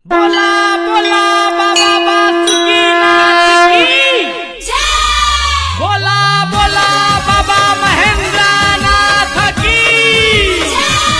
बोला बोला बाबा बासुकीनाथ की बोला बोला बाबा महेंद्रनाथ की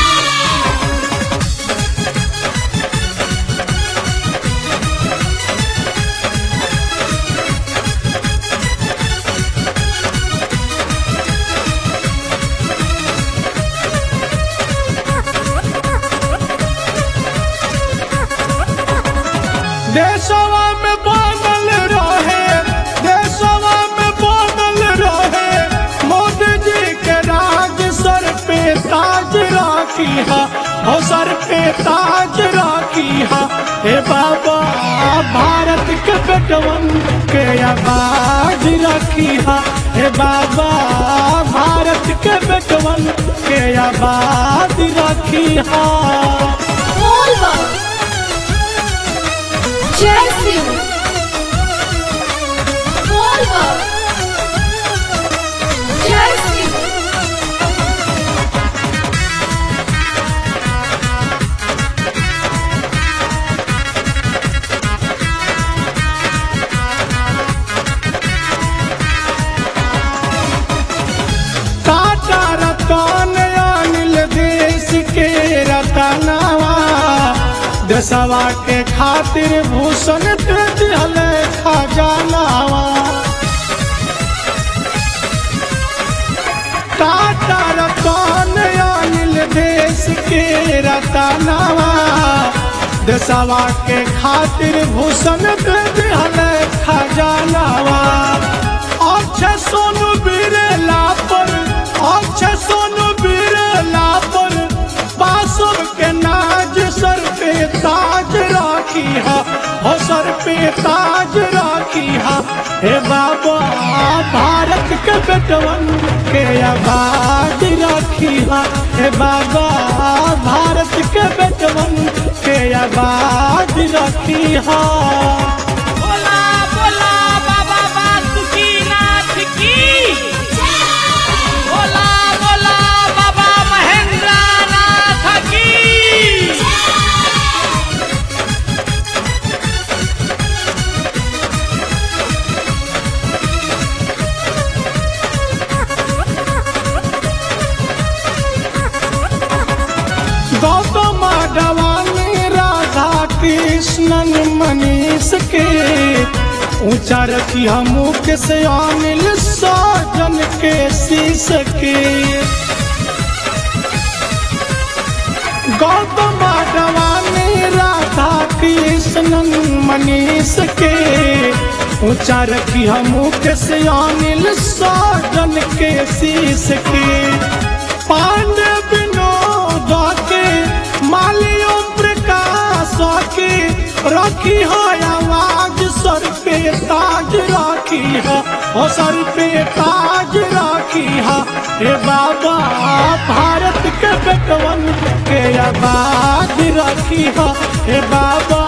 देशवा में बनल रहे देशवा में बनल रहे मोदी जी के राज सर पे ताज राखी हा हो सर पे ताज राखी हा हे बाबा भारत के बेटवन के आबाद रखी हा हे बाबा भारत के बेटवन के आबाद रखी हा जय सिंह बोलबा जय सिंह टाटा रतन अनिल देश के रतनवा देशवा के खातिर भूषण दे दिहल खजानावा टाटा रतन अनिल देश के रतनवा देशवा के खातिर भूषण दे दिहल खजानावा अक्षय सोनू बिरला पर अक्षय सोनू बिरला पर बासुर के नाज सर पे ताज राखी हा हो सर पे ताज राखी हा हे बाबा भारत के बेटवन के आबाद राखी हा हे बाबा भारत के बेटवन के आबाद राखी हा बोला बोला बाबा बासुकीनाथ की बोला बोला बाबा महेंद्रनाथ की गौतम अडवाणी राधा कृष्णन मनीष के ऊंचा रखी मुख से अनिल साजन के शीश के गौतम अडवाणी राधा कृष्णन मनीष के ऊंचा रखी मुख से अनिल साजन के शीश के पांडे विनोद के मालियों प्रकाश के रखी हो आवाज सर पे ताज राखी है ओ सर पे ताज राखी है हे बाबा भारत के बेटवन के आबाद राखी है हे बाबा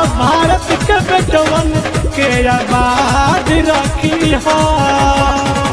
भारत के बेटवन के आबाद राखी है